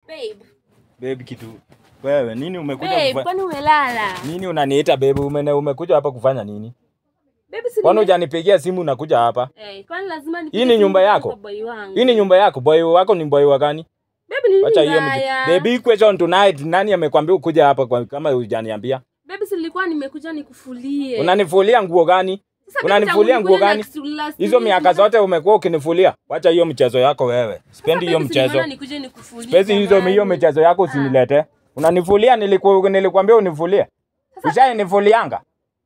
Babe. Babe kitu. Wewe nini umekuja Babe, kufanya? kwani umelala? Nini unaniita babe? Umene, umekuja hapa kufanya nini? Babe, si Kwani nime- hujanipigia simu unakuja hapa? Eh, kwani lazima Hii ni nyumba yako? Boy wangu. Hii ni nyumba yako. Boy wako ni boy wa gani? Babe, ni Wacha nini hiyo mji. mbaya? The big question tonight, nani amekwambia ukuja hapa kwa, kama hujaniambia? Babe, si nilikuwa nimekuja nikufulie. Unanifulia nguo gani? Sasa babe, unanifulia tangu nguo nikuja gani? next- last Hizo week, miaka zote umekuwa ukinifulia. Wacha hiyo mchezo yako wewe. Sipendi hiyo babe, si mchezo. nimeona nikuje nikufulie Sipendi hizo jamani. hiyo michezo yako usinilete. Unanifulia niliku, nilikwambia unifulie. Ushainifulianga.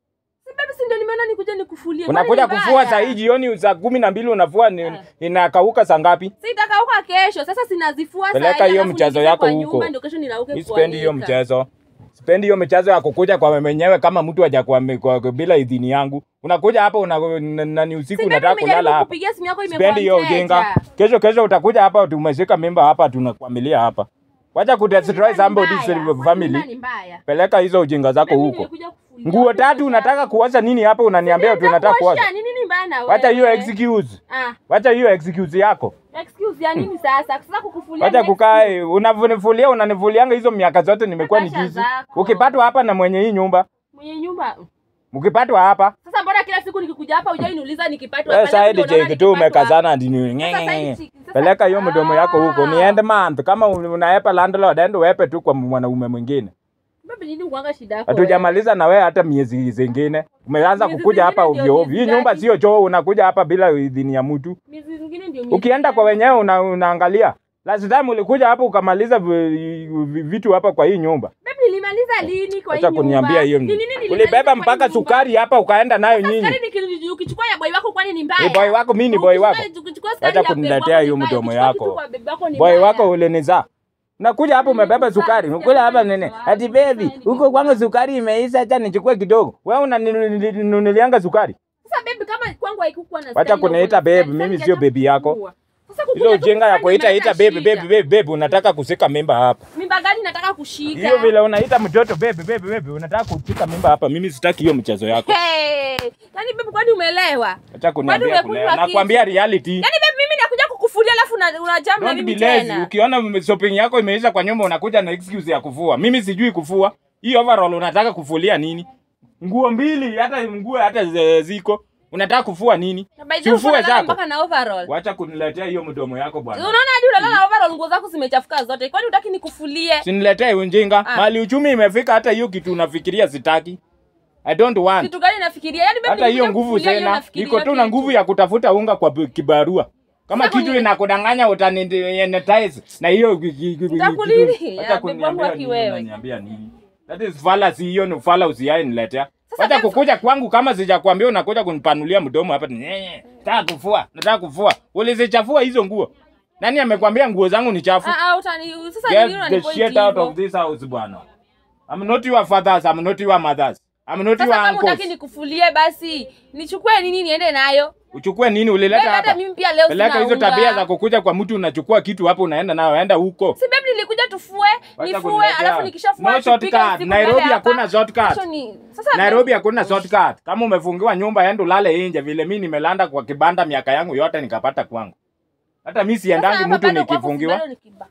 Si babe, si ndio nimeona nikuje nikufulie. Unakuja Kwani ni kufua mbaya? saa hii jioni saa kumi na mbili unafua ni, Ah. inakauka saa ngapi? Sitakauka kesho. Sasa sinazifua saa Peleka hii, hiyo alafu mchezo niingize yako kwa huko. nyumba, ndio kesho nirauke Mi sipendi hiyo kuanika. mchezo. Sipendi hiyo michezo ya kukuja kwa mwenyewe kama mtu haja kwa, kwa, kwa bila idhini yangu. Unakuja hapa una, na, na, ni usiku Si babe, unataka nimejaribu kulala hapa. kupigia simu yako imekuwa Sipendi hiyo mteja. ujinga. Kesho kesho utakuja hapa tumeshika mimba hapa tunakwamilia hapa. Wacha kudestroy somebody's Mbaya. family. Kwani ni mbaya? Peleka hizo ujinga zako Mimi huko. nimekuja kufulia. Nguo tatu unataka kuosha nini hapa unaniambia Nataka tunataka kuosha. kuosha, ni nini mbaya na Wacha hiyo wewe? excuse. Ah, Wacha hiyo excuse yako. excuse ya nini sasa? Sasa kukufulia. Wacha ni kukaa excuse. unavunifulia unanifulianga hizo miaka zote nimekuwa Kasha nikizi. zako. Ukipatwa hapa na mwenye hii nyumba, Mwenye nyumba. ukipatwa hapa, Sasa mbona kila siku nikikuja hapa hujai niuliza nikipatwa wewe hapa? side Labda unaona check tu nikipatwa umekazana hadi ni Sasa ngenge. side check, sasa- Peleka hiyo mdomo yako huko. Ah. Ni end month kama unaepa landlord ende uepe tu kwa mwanaume mwingine. hapa. Babe, nini ukwanga shida yako? Hatujamaliza na wewe hata miezi zingine. Umeanza Miezi kukuja zingine hapa ndio ovyo ovyo. miezi Hii nyumba gani? sio choo, unakuja hapa bila idhini ya mtu. wewe? Miezi zingine ndio miezi Ukienda gani? kwa wenyewe una, unaangalia. Last time ulikuja hapa ukamaliza vi- vi- vitu hapa kwa hii nyumba. Babe, nilimaliza lini kwa hii Acha nyumba? kuniambia hiyo. Ni nini nilimaliza Ulibeba kwa hii mpaka nyumba? sukari hapa ukaenda nayo nyinyi. Sukari niki- ukichukua ya boy wako kwani ni mbaya? Ni boy wako, mimi ni boy wako. Ukichukua- ukichukua sukari Acha ya babe kuniletea wako ni hiyo mbaya, mdomo ukichukua yako. kitu kwa babe wako ni Boy mbaya. wako ulinizaa. Nakuja hapa umebeba sukari. Unakuja hapa nene. Ati baby, huko kwangu sukari imeisha, acha nichukue kidogo. Wewe unaninunulianga sukari. Sasa babe kama kwangu haikukuwa na Wacha style na kuniita uko na babe, style, mimi sasa sio hata baby yako. kukua. Sasa kukuja Hizo tu ujinga ya kufanya kuita ita imeleta baby baby shida. baby baby unataka kushika mimba hapa. Mimba gani nataka kushika? Hiyo vile unaita mtoto baby baby baby unataka kushika mimba hapa. Mimi sitaki hiyo mchezo yako. Hey, yaani babe kwani umeelewa? Acha kuniambia umekunywa kulea. kitu? Nakwambia reality. Yaani babe mimi nakuja kukufulia alafu una- unajam na Don't mimi be lazy. tena. Ukiona shopping yako imeisha kwa nyumba unakuja na excuse ya kufua. Mimi sijui kufua. Hii overall unataka kufulia nini? Nguo mbili hata nguo hata ze- ziko. Unataka kufua nini? Na by the way, Sifue unalala zako. mpaka na overall. Wacha kuniletea hiyo mdomo yako bwana. Unaona hadi unalala na overall nguo zako zimechafuka zote. Kwani hutaki nikufulie? Siniletee ujinga. Ah. Mali uchumi imefika hata hiyo kitu unafikiria sitaki. I don't want. Kitu gani nafikiria? Yaani babe Hata hiyo nikikuja nguvu kukufulia, hiyo tena. nafikiria Niko tu na kitu. nguvu ya kutafuta unga kwa bi- kibarua. Kama Sasa kitu kwenye- inakudanganya utanitize na hiyo Nitakulini. Acha Ya, babe kuniambia wangu haki nini, wewe. unaniambia nini? That is fallacy hiyo ni ufala usiai niletea. Sasa Wacha babe- kukuja kwangu kama sijakwambia unakuja kunipanulia mdomo hapa. Nyenye, nataka kufua, nataka kufua. Ulizichafua hizo nguo. Nani amekwambia nguo zangu ni chafu? Ah ah utani sasa nini Get the unanipoint shit out hivyo? of this house bwana. I'm not your fathers, I'm not your mothers. I'm not Sasa your kama uncles. utaki nikufulie basi nichukue nini niende nayo? Uchukue nini ulileta Babe, hata hapa? mimi pia leo Peleka sina hizo unga. tabia za kukuja kwa mtu unachukua kitu hapo unaenda nayo, enda huko. Si babe nilikuja tufue, Wacha nifue kuniletea. alafu nikishafua No tupike shortcut. usiku Nairobi tulale hapa. hakuna shortcut. Kesho ni- Sasa Nairobi hakuna shortcut. Kama umefungiwa nyumba, enda ulale nje. Vile mimi nimelanda kwa kibanda miaka yangu yote nikapata kwangu. Hata mimi Sasa siendangi hapa mtu bado kwako nikifungiwa. bado ni kibanda.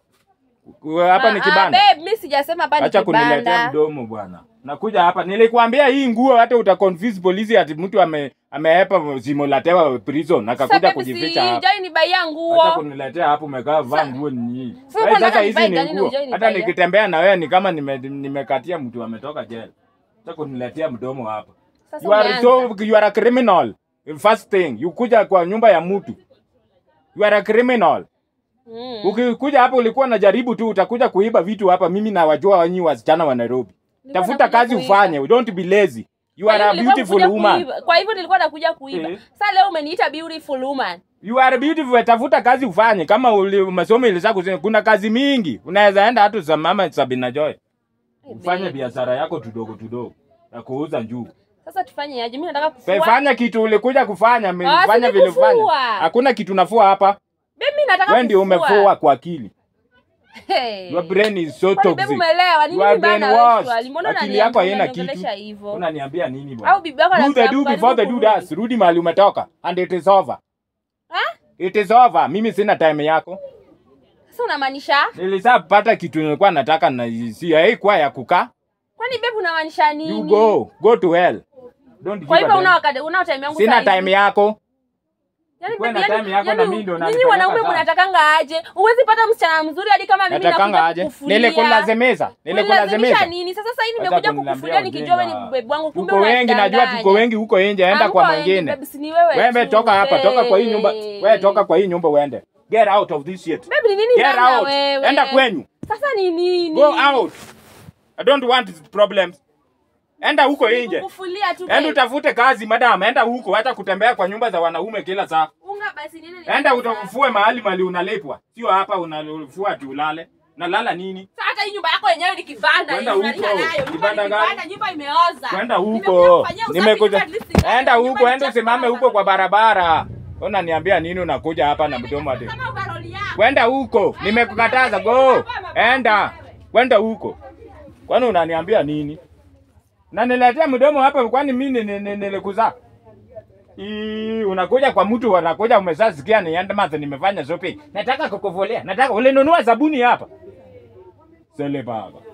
Hapa ni Ah, kibanda. ah, babe, mimi sijasema hapa ni Acha kuniletea kibanda. mdomo bwana. Nakuja hapa. Nilikwambia hii nguo hata uta confuse polisi ati mtu ame amehepa simulatewa prison Sasa akakuja babe, kujificha hapa. sijai nibaia Acha nguo. kuniletea hapo umekaa vaa nguo ni nyingi. Sasa Wewe unataka Sasa hizi nivae ni gani na nguo. hujai Hata nivaia? nikitembea na wewe ni kama nime- nimekatia mtu ametoka jela. Acha kuniletea mdomo hapa. Sasa You are umeanza. so you are a criminal. First thing, you kuja kwa nyumba ya mtu. You are a criminal. Mm. Ukikuja hapa ulikuwa unajaribu tu utakuja kuiba vitu hapa. Mimi nawajua wanyi wasichana wa Nairobi. Nilikuwa Tafuta nakuja kazi kuiba. ufanye. Don't be lazy. You Kwa are hivyo a nilikuwa beautiful nakuja woman. kuiba. Kwa hivyo nilikuwa nakuja kuiba. Eh. Sasa leo umeniita beautiful woman. You are beautiful. Tafuta kazi ufanye. Kama uli- masomo ilisa kusema kuna kazi mingi. Unaweza enda hata za mama Sabina Joy. Ufanye babe. biashara yako tudogo tudogo ya kuuza njugu. Sasa tufanye aje? Mimi nataka kufua. Fanya kitu ulikuja kufanya, Ah, fanya si vile kufua. ufanya. Hakuna kitu nafua hapa. Babe, mimi nataka Wewe ndio kufua. umefua kwa akili. Hey. Your brain is so Kwani babe toxic. umeelewa? Ni You are nini bana brainwashed. wewe? swali? Mbona Akili yako haina unaniongelesha kitu. hivyo? Unaniambia nini bwana? Au bibi yako Do the anataka do kujaribu before the do kurudi? does. Rudi mahali umetoka and it is over. Ah? It is over. Mimi sina time yako. Sasa unamaanisha? Nilisapata kitu nilikuwa nataka na si haikuwa ya kukaa. Kwani babe unamaanisha nini? You go, go to hell. Don't Kwa give hivyo a una damn. wakati una time yangu Sina saa hizi. time yako. Yaani Ukuwe babe, na yaani- time yako na yaani mimi ndio Nyinyi unanipeleka wanaume sawa. mnatakanga aje? Huwezi pata msichana mzuri hadi kama mimi Natakanga nakuja aje? kukufulia. Nilikulazimisha. Unilazimisha Nilikulazimisha. nini? Sasa sasa hii Acha nimekuja kuniambia kukufulia nikijua wewe ujinga. ni babe wangu kumbe Tuko wengi, najua tuko unadanganya. wengi huko nje, enda kwa Hamko wengi, mwingine. babe, si ni wewe Wewe tu, toka hapa, toka kwa hii nyumba. babe. Wewe toka kwa hii nyumba uende. Get out of this shit. Babe, ni nini Get ndani ya out. wewe? Enda kwenyu. Sasa ni nini? Go out. I don't want problems. Enda huko nje. Kukufulia tu. Enda babe. utafute kazi madam, enda huko hata kutembea kwa nyumba za wanaume kila saa. Unga basi nini? Enda utafue mahali mali unalipwa. Sio hapa unalifua ati ulale. Nalala nini? Sasa hata hii nyumba yako yenyewe ni kibanda Kwenda hii, unalisha huko. nayo. Nyumba Kibanda ni gani? kibanda, nyumba imeoza. Kwenda Nimekuja huko. kufanyia usafi Nimekuja. nyumba at least ing'are, Enda nyumba huko, ni enda chafu usimame sana. huko kwa barabara. Unaniambia nini unakuja hapa na mdomo ati? Kama ukaroli yako. Kwenda huko. Nimekukataza go. Enda. Kwenda huko. Kwani unaniambia nini? Na niletea mdomo hapa kwani mimi ni- ni- nilikuzaa? Ii, unakuja kwa mtu unakuja umeshasikia ni end month nimefanya shopping. Nataka kukuvulia. Nataka ulinunua sabuni hapa. Sele baba.